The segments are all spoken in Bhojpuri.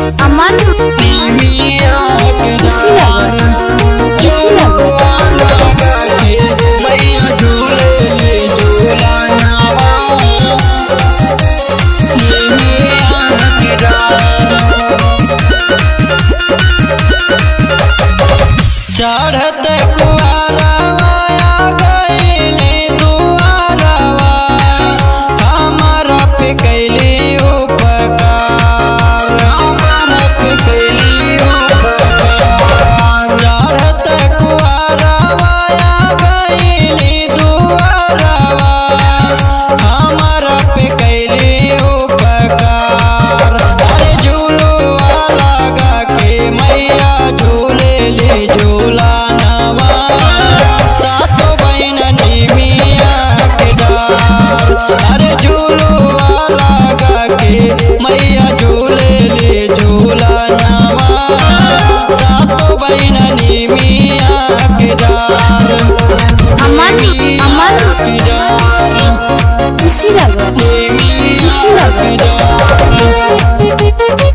अमन निमिया के खुशी डार खुशी लगता मैया झूले ले झूला नावा निमिया के डार चढ़त कुआरवा गईले दुआरवा हमारा पे कैली उपकार हमारा पे कैली उपकार चढ़त कुआरवा गईले दुआरवा हमारा पे कैली उपकार अरे झूलुआ लगा के मैया झूले ले झूला नवा सातो बहन निमिया के डार अरे झूलुआ लगा के मैया झूले ले झूला नवा सातो बहन निमिया के डार अमन अमन के डार खुशी लगता निमिया के डार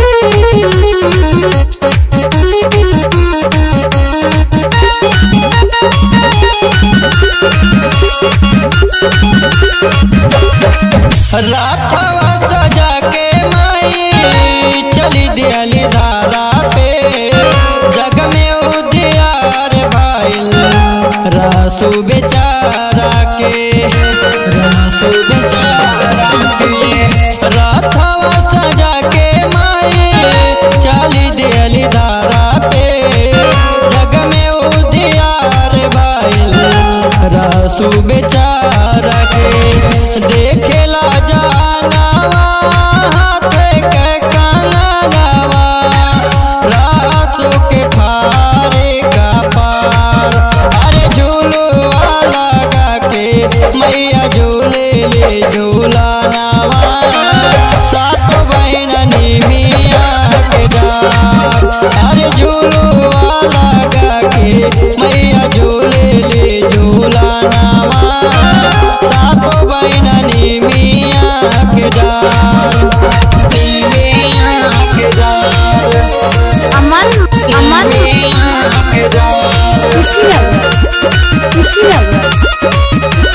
राथवा सजा के माई चली दियाली धारा पे जग में उदियार भाईल रासू बेचारा के रासू बेचारा के राथवा सजा के माई चली दियाली धारा पे जग में उदियार भाईल रासू बेचारा के देखेला जानवा हाथ के कानवा रासू के फारे का पार अरे झूलुआ लगा के मैया झूले ले झूला नावा सात बहन निमिया के डार अरे झूलुआ लगा के मैया झूले ले झूला नावा सात बहन निमिया के डार निमिया के डार अमन अमन निमिया के डार खुशी लगता खुशी लगता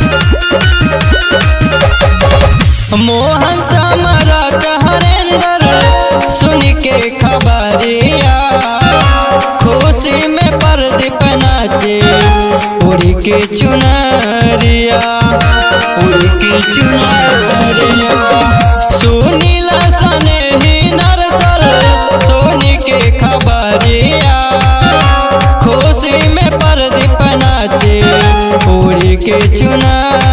मोहन सम्राट हरेंद्र सुन के खबरिया खुशी में प्रदीप नाचे उड़ के चुनरिया उड़ के चुनरिया सुनीला सने ही नरसर सुन के खबरिया खुशी में प्रदीप नाचे उड़ के चुनरिया